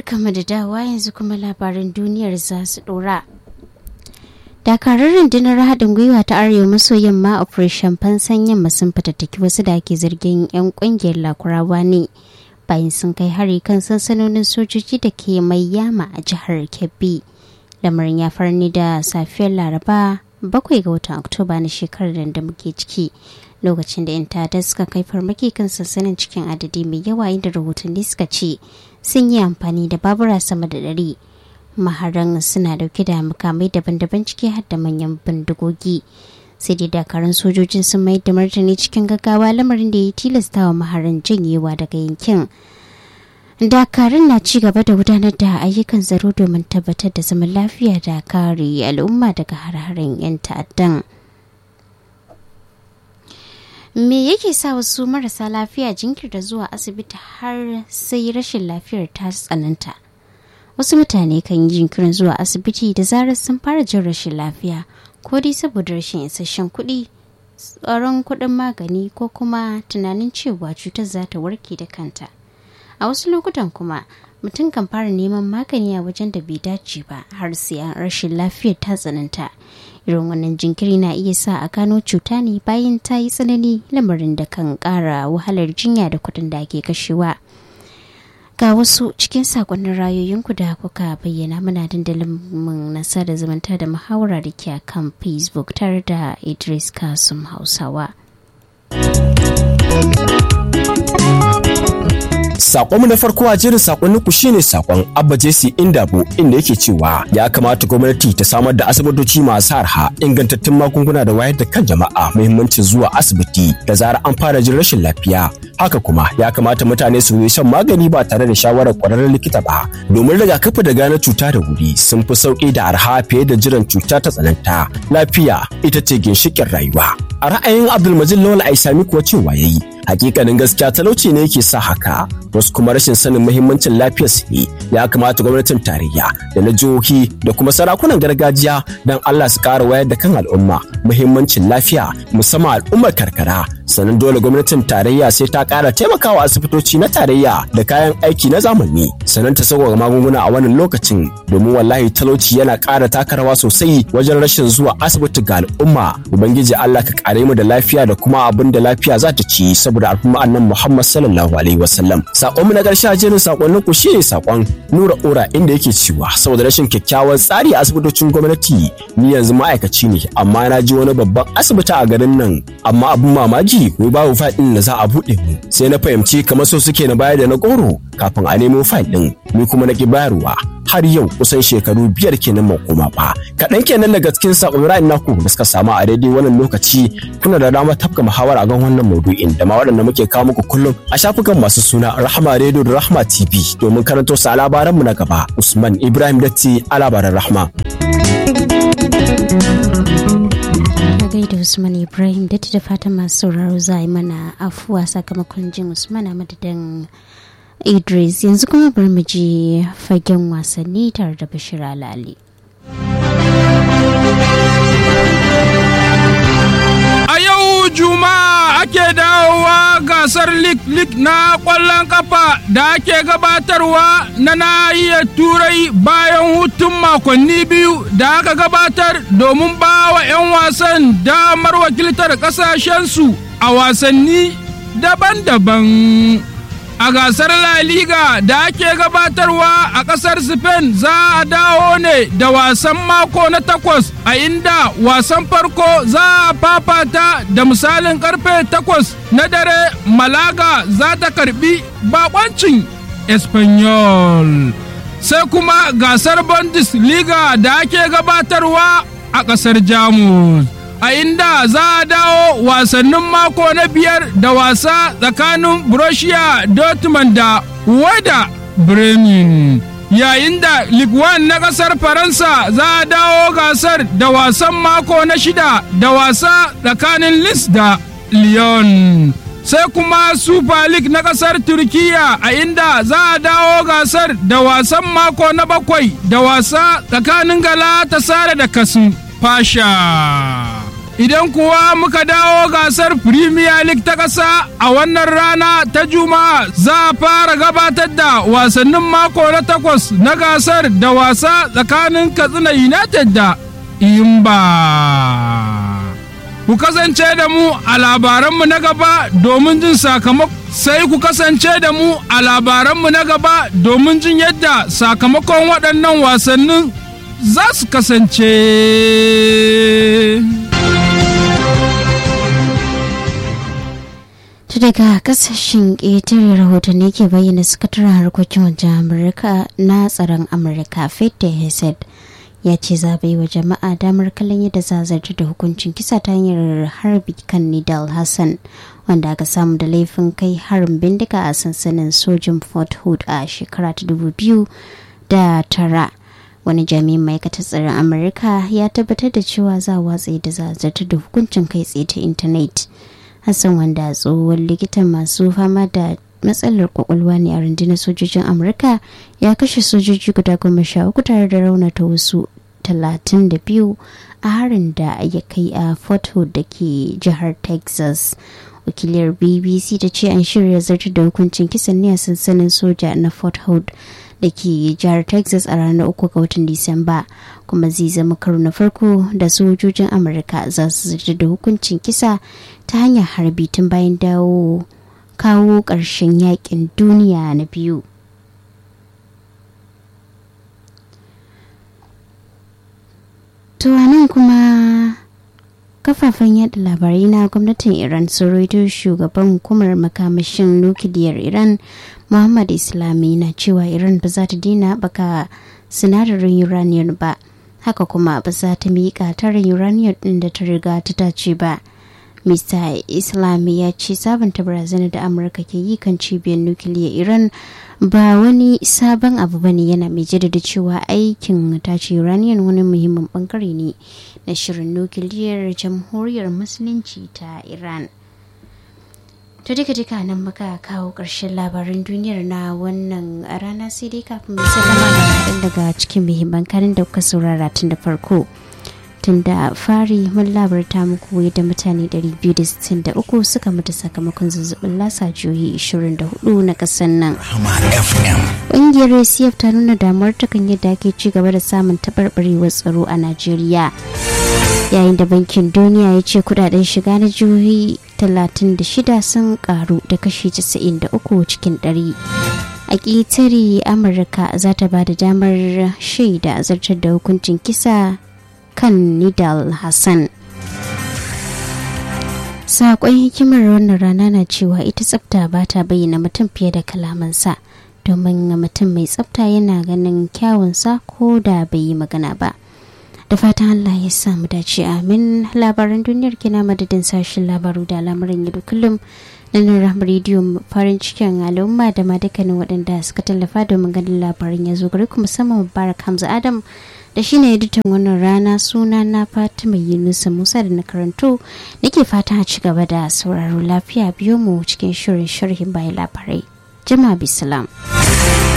barkamu da dawa yanzu kuma labarin duniyar za su dora. Dakarun rundunar haɗin gwiwa ta arewa maso yamma operation fansan yamma sun fatattaki wasu da ake zargin 'yan ƙungiyar lakurawa ne bayan sun kai hari kan sansanonin sojoji da ke mai yama a jihar Kebbi. Lamarin ya farni da safiyar Laraba bakwai ga watan Oktoba na shekarar da muke ciki. lokacin da 'yan ta'adda suka kai farmaki kan sansanin cikin adadi mai yawa inda rahotanni suka ce sun yi amfani da babura sama da ɗari maharan suna dauke da makamai daban-daban ciki har da manyan bindigogi sai dai dakarun sojojin sun mai da martani cikin gaggawa lamarin da ya tilasta wa maharan janyewa daga yankin dakarun na ci gaba da gudanar da ayyukan tsaro domin tabbatar da zaman lafiya da kare al'umma daga har-haren 'yan ta'addan. me yake sa wasu marasa lafiya jinkirta zuwa asibiti har sai rashin lafiyar ta tsananta wasu mutane kan yi jinkirin zuwa asibiti da zarar sun fara jin rashin lafiya ko dai saboda rashin isasshen kuɗi tsaron kuɗin magani ko kuma tunanin cewa cutar za ta warke da kanta a wasu lokutan kuma mutum kan fara neman magani a wajen da bai dace ba har sai an rashin lafiyar ta tsananta irin wannan jinkiri na iya sa a gano cuta ne bayan ta yi tsanani lamarin da kan kara wahalar jinya da kudin da ake kashewa ga wasu cikin sakonnin rayoyinku da kuka bayyana mana dandalin mun nasa da zamanta da muhawara da ke kan facebook tare da idris kasum hausawa Sakonmu na farko a jerin sakonninku shine sakon Abba Jesse Indabo inda yake cewa ya kamata gwamnati ta samar da asibitoci masu arha ingantattun magunguna da wayar da kan jama'a muhimmancin zuwa asibiti da zarar an fara jin rashin lafiya. Haka kuma ya kamata mutane su yi shan magani ba tare da shawarar kwararren likita ba domin rigakafi da gane cuta da wuri sun fi sauki da arha fiye da jiran cuta ta tsananta. Lafiya ita ce ginshiƙin rayuwa. A ra'ayin Abdulmajid Lawal Aisami kuwa cewa yayi hakikanin gaskiya talauci ne yake sa haka wasu kuma rashin sanin muhimmancin lafiyar su ne ya kamata gwamnatin tarayya da na jihohi da kuma sarakunan gargajiya don Allah su ƙara wayar da kan al'umma muhimmancin lafiya musamman al'ummar karkara sannan dole gwamnatin tarayya sai ta ƙara taimakawa asibitoci na tarayya da kayan aiki na zamani sannan ta sauƙaƙa magunguna a wannan lokacin domin wallahi talauci yana ƙara taka rawa sosai wajen rashin zuwa asibiti ga al'umma ubangiji Allah ka ƙare mu da lafiya da kuma abin da lafiya za ta ci saboda al'umma annan Muhammad sallallahu alaihi wasallam sakon mu na ƙarshe a jerin sakonnin ku shine sakon Nura Ora inda yake cewa saboda rashin kyakkyawan tsari a asibitocin gwamnati ni yanzu ma'aikaci ne amma na ji wani babban asibiti a garin nan amma abin mamaki wai babu fayil ɗin da za a buɗe mu sai na fahimci kamar so suke na bayar da na goro kafin a nemo fayil ɗin ni kuma na ki bayarwa har yau kusan shekaru biyar kenan ban koma ba kaɗan kenan daga cikin sakon ra'ayin naku da suka samu a daidai wannan lokaci kuna da dama tafka muhawara a kan wannan maudu'in da ma waɗanda muke kawo muku kullum a shafukan masu suna rahama radio da rahama tv domin karanto sa labaran mu na gaba usman ibrahim datti a labaran rahma gaida usman ibrahim da da fatan masu sauraro za a yi mana afuwa sakamakon jin usman a madadin idris yanzu kuma bari mu je fagen wasanni tare da bashir alali a yau juma'a ake dawowa gasar lik-lik na kwallon kafa da ake gabatarwa na nahiyar turai bayan hutun makonni biyu da aka gabatar domin ba wa 'yan wasan damar wakiltar kasashensu a wasanni daban-daban a gasar La Liga da ake gabatarwa a ƙasar Spain za a dawo ne da wasan mako na takwas a inda wasan farko za a fafata da misalin karfe takwas na dare Malaga za ta karbi bakoncin Espanyol. Sai kuma gasar Bundesliga da ake gabatarwa a ƙasar Jamus. a inda za a dawo wasannin mako na biyar da wasa tsakanin Borussia Dortmund da Wada Bremen. Yayin da Ligue 1 na ƙasar Faransa za a dawo gasar da wasan mako na shida da wasa tsakanin Lis da Lyon. Sai kuma Super League na ƙasar Turkiya a inda za a dawo gasar da wasan mako na bakwai da wasa tsakanin Galatasaray da Kasim Fasha. Idan kuwa muka dawo gasar Premier League ta ƙasa a wannan rana ta Juma'a za a fara gabatar da wasannin mako na takwas na gasar da wasa tsakanin Katsina United da Imba. Ku kasance da mu a labaranmu na gaba domin jin sakamako sai ku kasance da mu a labaranmu na gaba domin jin yadda sakamakon waɗannan wasannin za su kasance. ta daga kasashen ƙetare rahotanni ke bayyana sakataren harkokin wajen amurka na tsaron amurka fete hesed ya ce za bai wa jama'a damar kallon yadda za zarta da hukuncin kisa ta hanyar harbi kan nidal hassan wanda aka samu da laifin kai harin bindiga a sansanin sojin fort hood a shekara ta dubu biyu da tara wani jami'in ma'aikatar tsaron amurka ya tabbatar da cewa za a watsa da za zarta da hukuncin kai tsaye ta intanet hassan wanda tsohon likitan masu fama da matsalar kwakwalwa ne a rundunar sojojin amurka ya kashe sojoji guda goma sha uku tare da raunata wasu talatin da biyu a harin da ya kai a fort hood da ke jihar texas wakiliyar bbc ta ce an shirya zartar da hukuncin kisan ne a sansanin soja na fort hood da ke jihar texas a ranar uku ga watan disamba kuma zai zama karo na farko da sojojin amurka za su zartar da hukuncin kisa ta hanyar harbi tun bayan dawo kawo ƙarshen yakin duniya na biyu nan kuma kafafen yada labarai na gwamnatin iran sun raito shugaban hukumar makamashin nukiliyar iran muhammad islami na cewa iran ba za ta dina baka sinadarin uranium ba haka kuma ba za ta miƙa tarin uranium ɗin da ta riga ta tace ba Mr. Islami ya ce sabunta barazanar da Amurka ke yi kan cibiyar nukiliyar Iran ba wani sabon abu bane yana mai jaddada cewa aikin tace uranium wani muhimmin bangare ne na shirin nukiliyar jamhuriyar musulunci ta Iran. To duka duka nan muka kawo ƙarshen labaran duniyar na wannan rana sai dai kafin mu sallama da kaɗan daga cikin muhimman kanin da kuka saurara tun da farko. tun da fari mun labarta muku yadda mutane 263 suka mutu sakamakon zazzabin lasa jihohi 24 na kasar nan. Ƙungiyar ACF ta nuna damuwar takan yadda ake ci gaba da samun taɓarɓarewar tsaro a Najeriya. Yayin da bankin duniya ya ce kudaden shiga na jihohi 36 sun karu da kashi 93 cikin 100. a ƙetare amurka za ta ba da damar shaida zartar da hukuncin kisa kan Nidal Hassan. Saƙon hikimar wannan rana na cewa ita tsafta ba ta bayyana mutum fiye da kalamansa domin mutum mai tsafta yana ganin kyawunsa ko da bai yi magana ba. Da fatan Allah ya samu dace amin labaran duniyar kina madadin sashen labaru da al'amuran yau kullum na nan rediyo farin cikin al'umma da ma dukkanin waɗanda suka tallafa domin ganin labarin ya zo gari kuma musamman Mubarak Hamza Adam da shi ne editan wannan rana suna na fatima yunusa musa da na karanto nake fata a ci gaba da sauraro lafiya biyo mu cikin shirin sharhin bayan labarai jama'a bisalam.